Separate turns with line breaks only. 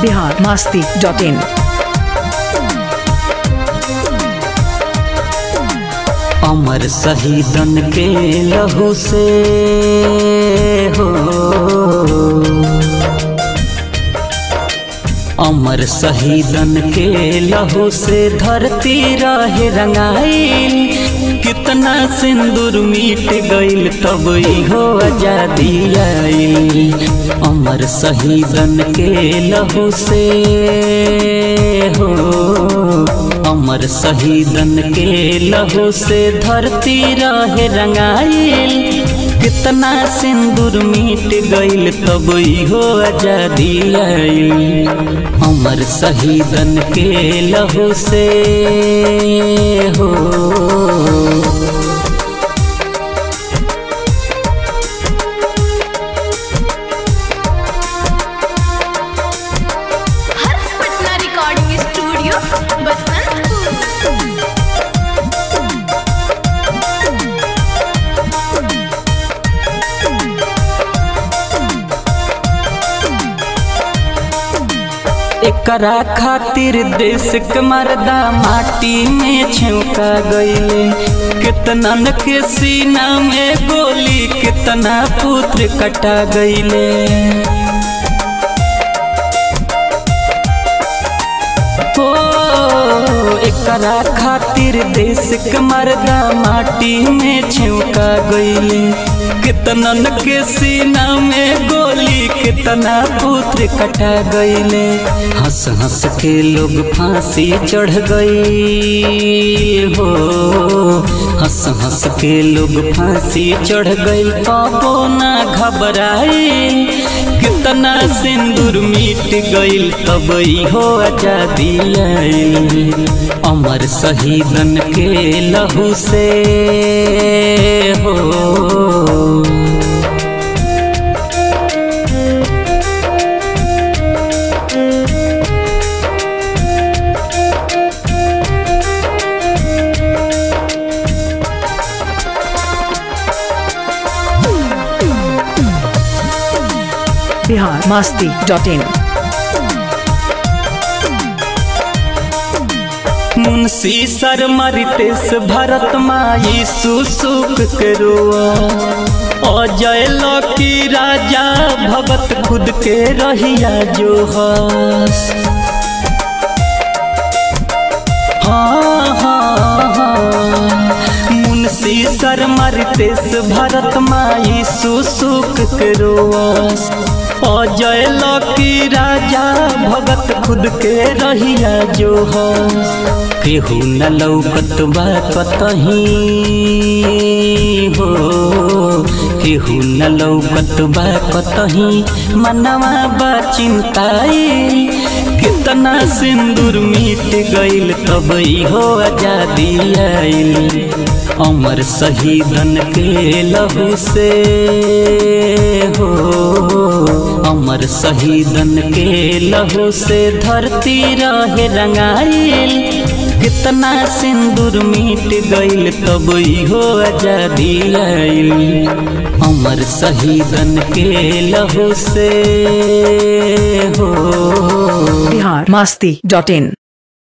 Bihar Masti dot in
अमर शहीदन के लहू से हो अमर शहीदन के लहू से धरती रहे रंगाइल कितना सिंदूर मीट गइल तब इहो आजादी आइल अमर शहीदन के लहू से हो अमर शहीदन के लहू से धरती रहे रंगाइल कितना सिंदूर मीट गइल तब इहो आजादी आइल अमर शहीदन के लहू से हो
हर्ष पटना रिकॉर्डिंग स्टूडियो बसंतपुर
एकरा खातिर देश के मर्दा माटी में छौका गईले कितनन के सीना में गोली कितना पुत्र कटा गईले हो एकरा खातिर देश के मर्दा माटी में छौका गईले कितनन के सीना में गोली कितना पुत्र कटा गईले हंस हंस के लोग फांसी चढ़ गई हो हंस हंस के लोग फांसी चढ़ गई पापो ना घबराए कितना सिंदूर मीट गइल तब इहो आजादी आइल अमर शहीदन के लहू से हो
बिहार मास्ती डॉट इन
मुंशी शर्मा रितेश भरत माई सुसुक के रोआ अजय लकी राजा भगत खुद के रहिया जो हस हाँ हाँ हाँ मुंशी शर्मा रितेश भरत माई सुसुक के रोआस अजय लकी राजा भगत खुद के रहिया जो हस केहू न लौकत बा कतही हो केहू न लौकत बा कतही मनवा बा चिंताई कितना सिंदूर मीट गइल तब इहो आजादी आइल अमर शहीदन के लहू से हो अमर शहीदन के लहू से धरती रहे रंगाइल कितना सिंदूर मीट गइल तब इहो आजादी आइल अमर शहीदन के लहू से हो
बिहार मास्ती डॉट इन